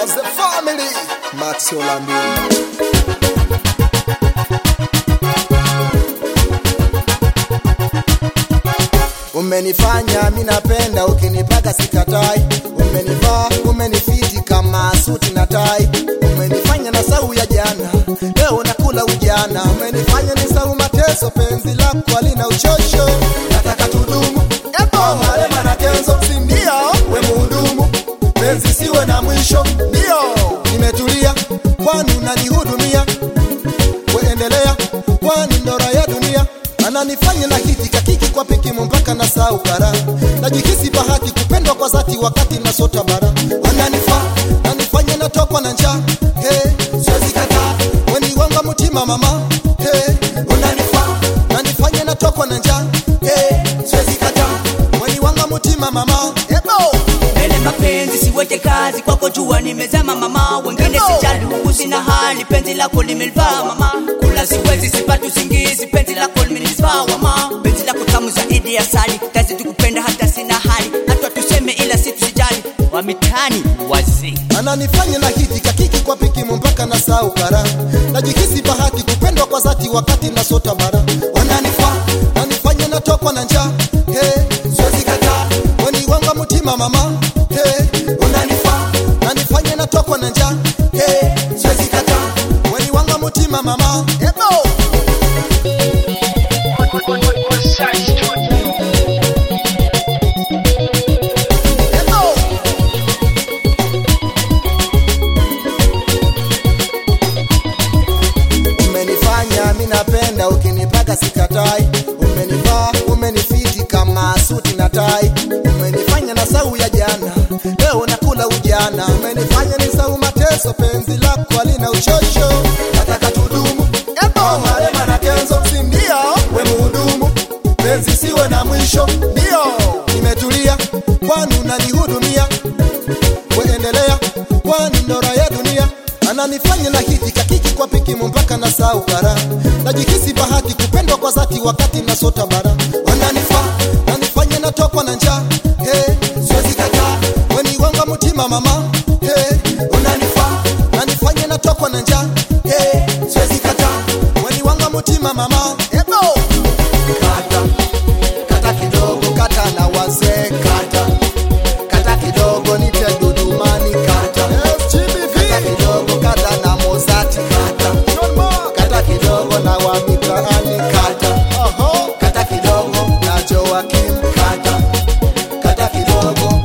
Brothers, the family. Max Orlando. Umenifanya mi napenda, ukinipaka sikatai. Umenivaa, umenifiti kama suti na tai. Umenifanya na sau ya jana, leo nakula ujana. Umenifanya ni sau mateso, penzi lako halina uchosho. Nataka tudumu, ebo malema na kenzo, si ndio? We muhudumu, penzi siwe na mwisho, ndio nimetulia, kwani unanihudumia. Kuendelea, kwani ndora ya dunia ananifanya na hiti kakiki kwa pikimu mpaka na sau kara najihisi bahati kupendwa kwa zati wakati na sota bara ananifaa nanifanya natokwa na njaa hey, siwezi kataa weni wanga mtima mama hey, unanifaa nanifanya natokwa na njaa hey, siwezi kataa weni wanga mtima mama ebo mbele mapenzi siweke kazi kwako jua nimezama mama wengine sijalugu sina hali penzi lako limelivaa mama kula siwezi sipati usingizi penzi lako limenivaa mama penzi lako tamu zaidi ya sali tazidi kupenda hata sina hali hata tuseme ila si tusijali wa mitani wazee ananifanya na hiti kakiki kwa pikimu mpaka na sau kara najihisi bahati kupendwa kwa zati wakati na sota bara wananifaa nanifanya natokwa na njaa hey, siwezi kataa weni wanga mtima mama hey, unanifaa nanifanya natokwa na njaa hey, siwezi kataa weni wanga mtima mama ebo ebo umenifanya mi napenda ukinipaka sikatai umenivaa umenifiti kama suti na tai umenifanya na sau ya jana leo nakula ujana umenifanya ni sau mateso penzi lako halina uchosho nataka tudumu ebo marema na kenzo si ndio we muhudumu penzi siwe na mwisho ndio nimetulia kwani unanihudumia kuendelea kwani ndora ya dunia ananifanya na hiti kakiki kwa pikimu mpaka na sau kara najihisi bahati kupendwa kwa zati wakati na sota bara wananifaa nanifanya natokwa na njaa hey, siwezi kataa weni wanga mtima mama hey, unanifaa nanifanya natokwa na njaa hey, siwezi kataa weni wanga mtima mama ebo kata kata kidogo kata na wazee kata kata kidogo nite dudumani kata kata kidogo kata na mozati kata kata kidogo na wa mitaani kata kata kidogo na Joakim kata kata kidogo